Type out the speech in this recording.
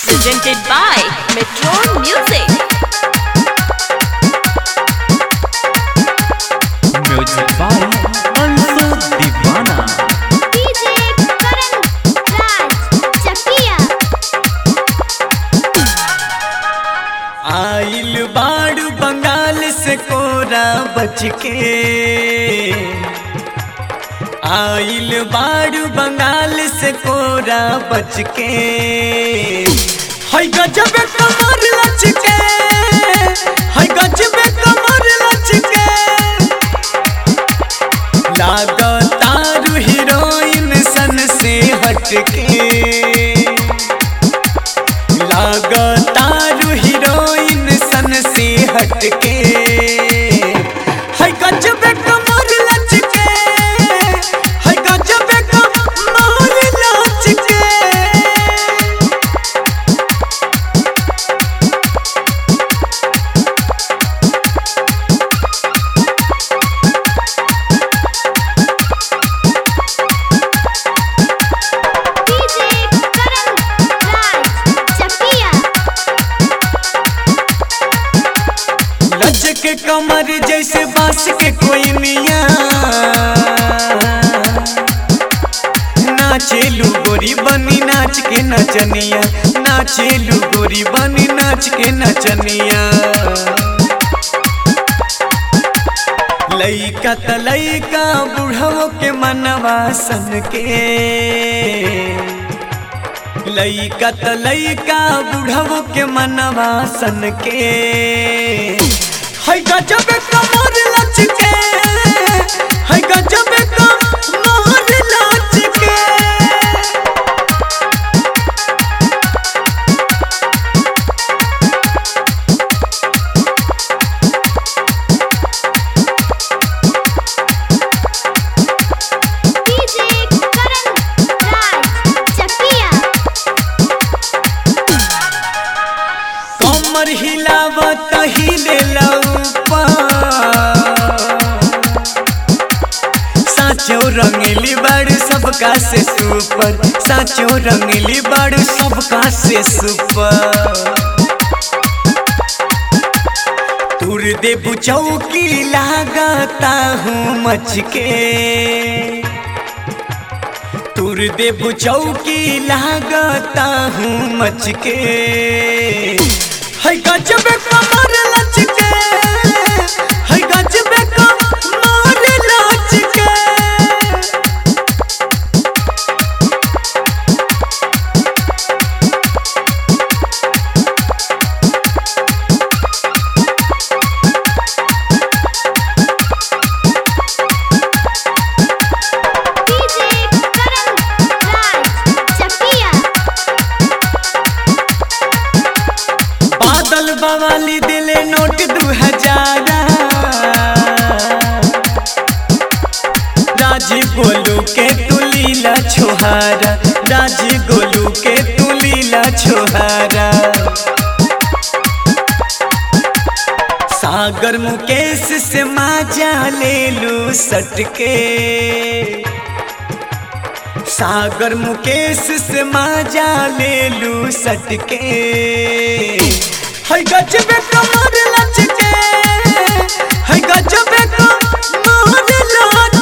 presented by Metro Music. Music by Anshu Deewana DJ Karan Raj Chakia आइल बाड़ू बंगाल से कोरा बच के आइल बाड़ू बंगाल से कोरा बच के है गजब कमर लच के है गजब कमर लच के लागतारू हीरोइन सन से हटके लागतारू हीरोइन सन से हटके है गजबे कमर लचके है गजबे कमर लचके DJ Karan Raj Chakia लज के कमर जैसे बांस के कोई मिया नाचेलू गोरी बनी नाच के नचनिया नाचेलू गोरी बनी नाच के नचनिया लइका त लइका बुढ़वो के मनवा सन के लइका त लइका बुढ़वो के मनवा सन के है गजब कमर लचके है गजब कमर लचके DJ Karan Raj Chakia कमर हिलावत हिले साचो रंगली बड़ सबका से सुपर साचो रंगली बड़ सबका से सुपर तुर दे बुचौकी लागता हूँ मच के तुर दे बुचौकी लागता हूँ मच के है गजब कमर लचके है गजब कमर लचके DJ Karan Raj Chakia बादल बवाली दिले नोट दू हजारा राजीव गोलू के तू लीला छोहारा राजीव गोलू के तू लीला छोहारा सागर मुकेश से माजा ले लू सटके सागर मुकेश से माजा ले लू सटके है गजबे कमर लचके है गजबे कमर लचके